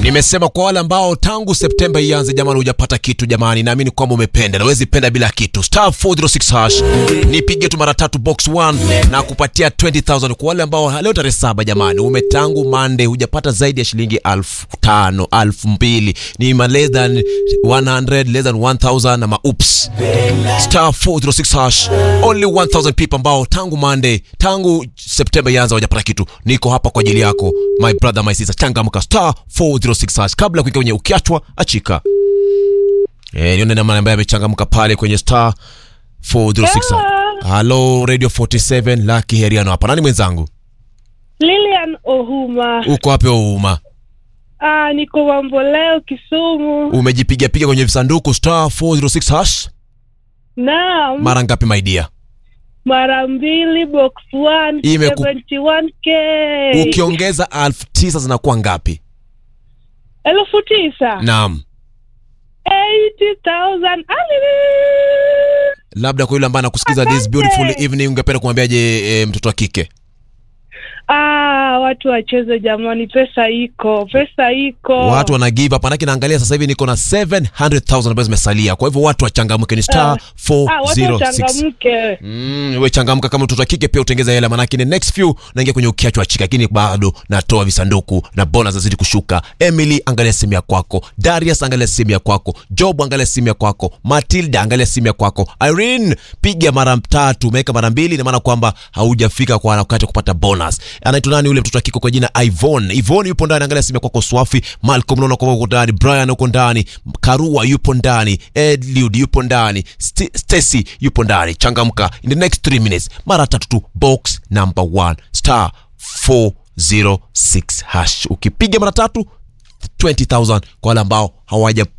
Nimesema kwa wale ambao tangu Septemba ianze jamani, hujapata kitu jamani, naamini kwamba umependa na huwezi penda bila kitu. Star 406 hash nipige tu mara tatu box 1 na kupatia 20000 kwa wale ambao leo tarehe saba jamani, umetangu Monday hujapata zaidi ya shilingi elfu tano elfu mbili ni ma less than 100 less than 1000 na maups. Star 406 hash only 1000 people ambao tangu Monday tangu Septemba ianze hujapata kitu. Niko hapa kwa ajili yako my brother my sister, changamka star 406 hash kabla kuingia kwenye ukiachwa achika. Eh, nione namna ambaye amechangamka pale kwenye star 406 hash. Hello Radio 47 Lucky Heriano hapa. Nani mwenzangu? Lilian Ohuma. Uko wapi Ouma? Ah, niko Mamboleo Kisumu. Umejipiga piga kwenye visanduku star 406 hash Naam, mara ngapi my dear? mara mbili box 1 Imeku- 71k. Ukiongeza elfu tisa zinakuwa ngapi? elfu tisa Naam. 80,000. Ali! Labda kwa yule ambaye anakusikiza this beautiful evening ungependa kumwambiaje e, mtoto wa kike? Ah, watu wacheze jamani, pesa iko, pesa iko. Watu wana give up, manake naangalia sasa hivi niko na 700,000 ambazo zimesalia. Kwa hivyo watu wachangamke, ni star ah, watu 406. wachangamke. Mm, we changamka kama mtoto wa kike pia utengeza hela, manake ni next few naingia kwenye ukiacho wa chika, lakini bado natoa visanduku na bonus zazidi kushuka. Emily, angalia simu ya kwako. Darius, angalia simu ya kwako. Job, angalia simu ya kwako. Matilda, angalia simu ya kwako. Irene, piga mara tatu, umeweka mara mbili, ina maana kwamba haujafika kwa wakati wa kupata bonus. Anaitwa nani yule mtoto wa kike kwa jina Ivon? Ivon yupo ndani, angalia simu ya kwako. Swafi, Malcolm naona kwamba uko ndani, Brian uko ndani, Karua yupo ndani, Edliud yupo ndani, St Stacy yupo ndani. Changamka in the next 3 minutes, mara tatu tu, box number 1 star 406 hash. Ukipiga mara tatu 20000 kwa wale ambao hawaja